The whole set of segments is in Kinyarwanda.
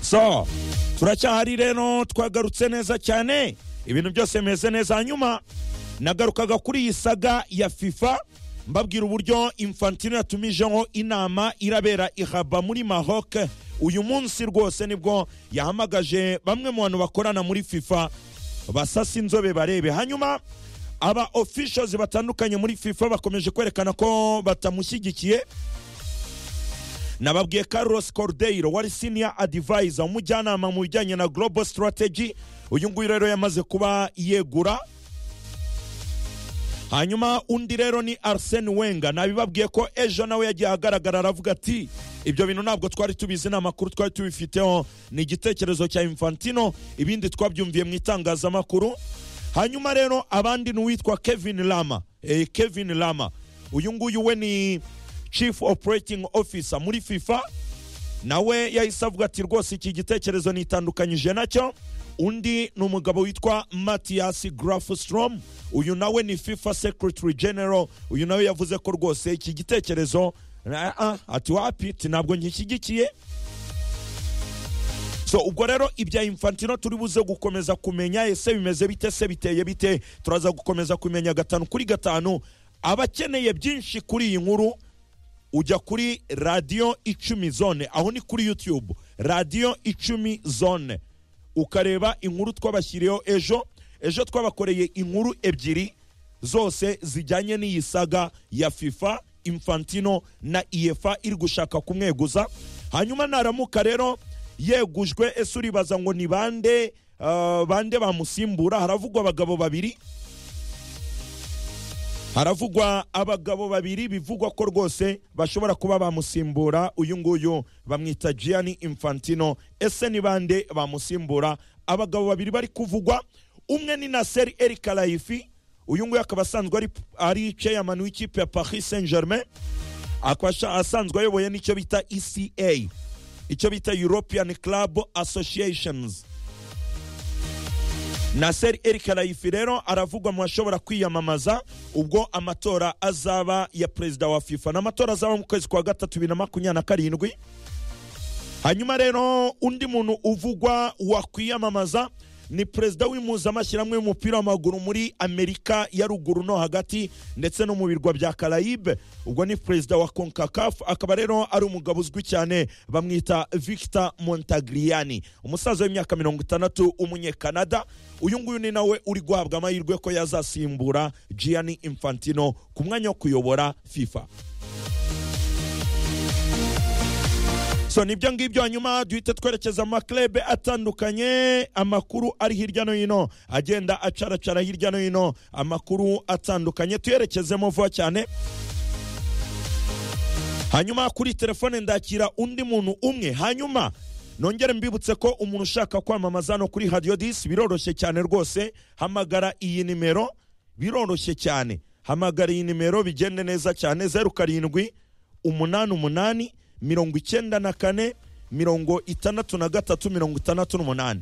so turacyahari rero twagarutse neza cyane ibintu byose bimeze neza hanyuma nagarukaga kuri iyi saga ya fifa mbabwira uburyo infantino yatumijeho inama irabera ihaba muri maroc uyu munsi rwose nibwo yahamagaje bamwe mu bantu bakorana muri fifa basasa inzobe barebe hanyuma aba officials batandukanye muri fifa bakomeje kwerekana ko batamushyigikiye nababwiye carlos cordeiro wari senior advisor umujyanama mu bijyanye na global strategy uyu nguyu rero yamaze kuba yegura hanyuma undi rero ni arsene wenga nabibabwiye ko ejo nawe yagiye ahagaragara aravuga ati ibyo bintu ntabwo twari tubizi ni amakuru twari tubifiteho ni igitekerezo cya infantino ibindi twabyumviye mu itangazamakuru hanyuma rero abandi ni uwitwa kevin lama eh, kevin lama uyu nguyu we ni chief operating officer muri fifa nawe yahise avuga ati rwose iki gitekerezo nitandukanyije nacyo undi ni umugabo witwa matiyasi grafstrom uyu nawe ni fifa secretary general uyu nawe yavuze ko rwose iki gitekerezo "Ah, ah, ati wapi ati ntabwo nkishyigikiye so ubwo rero ibya infantino turi buze gukomeza kumenya ese bimeze bite se biteye bite turaza gukomeza kumenya gatanu kuri gatanu abakeneye byinshi kuri iyi nkuru ujya kuri radiyo icumi zone aho ni kuri youtube radiyo icumi zone ukareba inkuru twabashyiriyeho ejo ejo twabakoreye inkuru ebyiri zose zijyanye n'iyi saga ya fifa infantino na iyefa iri gushaka kumweguza hanyuma naramuka rero yegujwe ese uribaza ngo ni bande ah, bande bamusimbura haravugwa abagabo babiri haravugwa abagabo babiri bivugwa ko rwose bashobora kuba bamusimbura uyu nguyu bamwita Gianni Infantino ese ni bande bamusimbura abagabo babiri bari kuvugwa umwe ni Nasser El Khelaifi uyu nguyu akaba asanzwe ari ari chairman w'ikipe ya Paris Saint-Germain akaba asha- asanzwe ayoboye n'icyo bita ECA icyo bita European Club Associations Nasser El Khelaifi rero aravugwa mu bashobora kwiyamamaza ubwo amatora azaba ya perezida wa FIFA ni amatora azaba mu kwezi kwa gatatu bibiri na makumyabiri na karindwi hanyuma rero undi muntu uvugwa wakwiyamamaza ni perezida w'impuzamashyirahamwe w'umupira w'amaguru muri amerika ya ruguru no hagati ndetse no mu birwa bya karayibe ubwo ni perezida wa konkakafu akaba rero ari umugabo uzwi cyane bamwita victor montagriani umusaza w'imyaka mirongo itandatu umunyekanada uyu nguyu ni nawe uri guhabwa amahirwe ko yazasimbura gianni infantino ku mwanya wo kuyobora fifa so nibyo ngibyo hanyuma duhite twerekeza mu maklebe atandukanye amakuru ari hirya no hino agenda acaracara hirya no hino amakuru atandukanye tuyerekezemo vuba cyane hanyuma kuri telefone ndakira undi muntu umwe hanyuma nongere mbibutse ko umuntu ushaka kwamamaza no kuri hadiyo disi biroroshye cyane rwose hamagara iyi nimero biroroshye cyane hamagara iyi nimero bigende neza cyane zeru karindwi umunani umunani mirongo icyenda na kane mirongo itandatu na gatatu mirongo itandatu n'umunani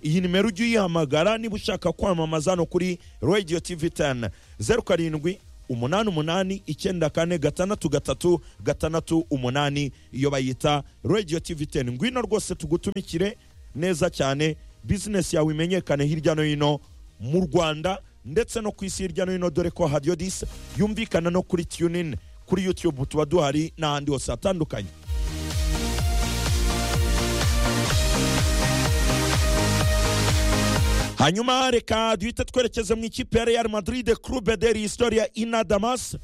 iyi nimero ujye uyihamagara niba ushaka kwamamaza hano kuri radio tv 10 zeru karindwi umunani umunani icyenda kane gatandatu gatatu gatandatu umunani iyo bayita radio tv 10 ngwino rwose tugutumikire neza cyane bizinesi yawe imenyekane hirya no hino mu rwanda ndetse no ku isi hirya no hino dore ko radio dis yumvikana no kuri tunin kuri youtube tuba duhari n'ahandi hose hatandukanye hanyuma reka duhite twerekeze mu ikipe ya real madrid club de historia inadamas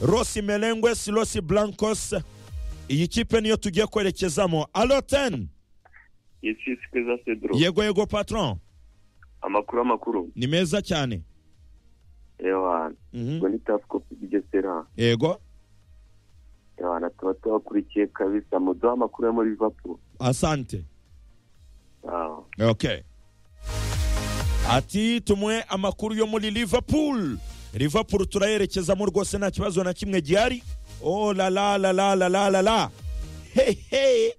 rosi melengues rosi blancos iyi kipe niyo tugiye kwerekezamo aloten yesi sikeza cedro yego yego patron amakuru amakuru ni meza cyane ewa Mhm. ubwo ni tafu kopi bigesera yego ewa na tuba tubakurikiye kabisa muduha amakuru yo muri liverpool asante Ah, okay ati tumwe amakuru yo muri liverpool liverpool turayerekezamo rwose nta kibazo na kimwe gihari oh la la la la la la la la hey hey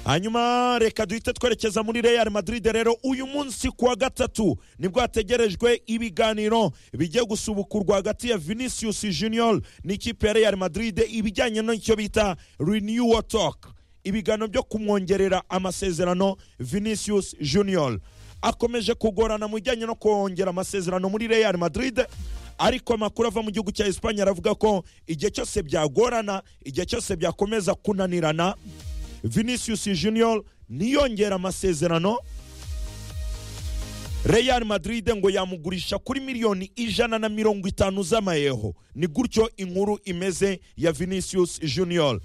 hanyuma reka duhite twerekeza muri real madrid rero uyu munsi ku wa gatatu nibwo hategerejwe ibiganiro bigiye gusubukurwa hagati ya vinicius junior n'ikipe ya real madrid ibijyanye n'icyo bita renewal talk ibiganiro byo kumwongerera amasezerano vinicius junior akomeje kugorana mu bijyanye no kongera amasezerano muri real madrid ariko amakuru ava mu gihugu cya esipanye aravuga ko igihe cyose byagorana igihe cyose byakomeza kunanirana vinicius junior ntiyongera amasezerano real madrid ngo yamugurisha kuri miliyoni ijana na mirongo itanu z'amayeho ni gutyo inkuru imeze ya vinicius junior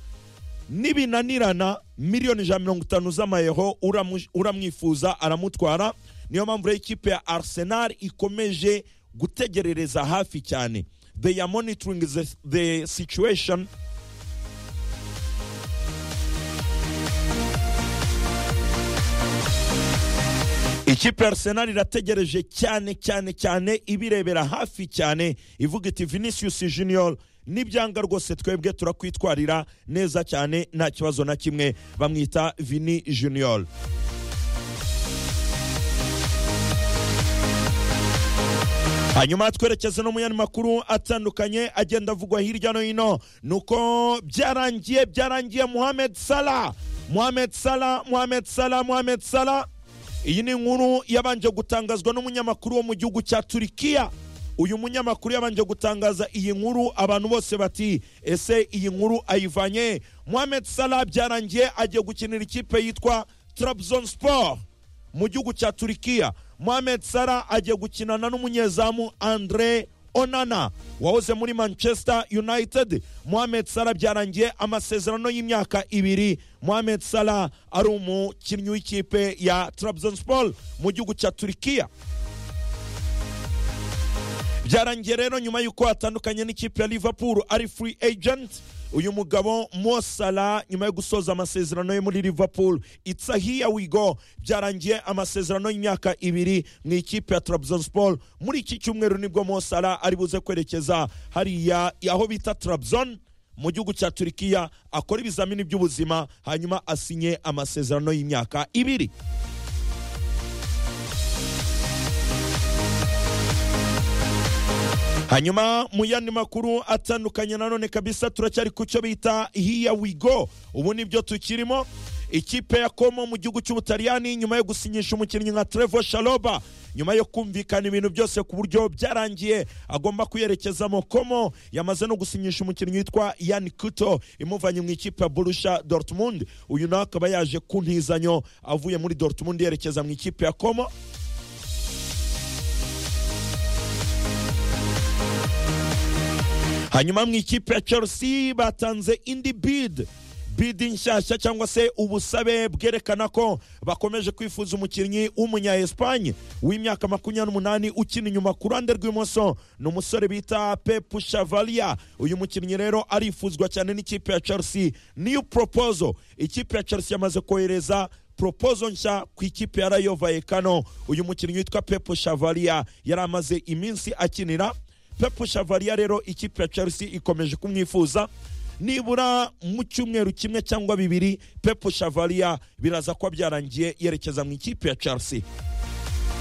nibinanirana miliyoni ijana na mirongo itanu z'amayeho uramu- uramwifuza aramutwara niyo mpamvu rero ikipe ya arsenal ikomeje gutegerereza hafi cyane they are monitoring the, the situation ikipe ya arsenal irategereje cyane cyane cyane ibirebera hafi cyane ivuga iti vinicius junior n'ibyanga rwose twebwe turakwitwarira neza cyane nta kibazo na kimwe bamwita vini junior hanyuma twerekeze no mu yandi makuru atandukanye agenda avugwa hirya no hino ni uko byarangiye byarangiye muhamed salah muhamed salah muhamed salah muhamed salah iyi ni inkuru yabanje gutangazwa n'umunyamakuru wo mu gihugu cya turikiya uyu munyamakuru yabanje gutangaza iyi nkuru abantu bose bati ese iyi nkuru ayivanye muhamed salah byarangiye agiye gukinira ikipe yitwa trabzon sport mu gihugu cya turikiya mohamed salah agiye gukinana n'umunyezamu andre onana wahoze muri manchester united mohamed salah byarangiye amasezerano y'imyaka ibiri mohamed salah ari umukinnyi w'ikipe ya trabzonspor mu gihugu cya turikiya byarangiye rero nyuma y'uko atandukanye n'ikipe ya liverpool ari free agent uyu mugabo Mo Salah nyuma yo gusoza amasezerano ye muri liverpool it's a here we go byarangiye amasezerano y'imyaka ibiri mu ikipe ya trabzonspor muri iki cyumweru nibwo Mo Salah ari buze kwerekeza hariya aho bita trabzon mu gihugu cya turikiya akora ibizamini by'ubuzima hanyuma asinye amasezerano y'imyaka ibiri hanyuma mu yandi makuru atandukanye nanone kabisa turacyari ku cyo bita here we go ubu nibyo tukirimo ikipe ya komo mu gihugu cy'ubutaliyani nyuma yo gusinyisha umukinnyi nka trevo shaloba nyuma yo kumvikana ibintu byose ku buryo byarangiye agomba kuyerekeza mu komo yamaze no gusinyisha umukinnyi witwa yan kuto imuvanye mu ikipe ya borusha dortmund uyu nawe akaba yaje ku ntizanyo avuye muri dortmund yerekeza mu ikipe ya komo hanyuma mu ikipe ya chelsea batanze indi bid bidi nshyashya cyangwa se ubusabe bwerekana ko bakomeje kwifuza umukinnyi w'umunya-espanye w'imyaka makumyabiri n'umunani ukina inyuma ku ruhande rw'imoso ni umusore bita pepu shavalia uyu mukinnyi rero arifuzwa cyane n'ikipe ya chelsea new proposal ikipe ya chelsea yamaze kohereza propozo nshya ku ikipe ya rayo vallecano uyu mukinnyi witwa pepu shavalia yari amaze iminsi akinira pepu shavaria rero ikipe ya chelsea ikomeje kumwifuza nibura mu cyumweru kimwe cyangwa bibiri pepu shavaria biraza kuba byarangiye yerekeza mu ikipe ya chelsea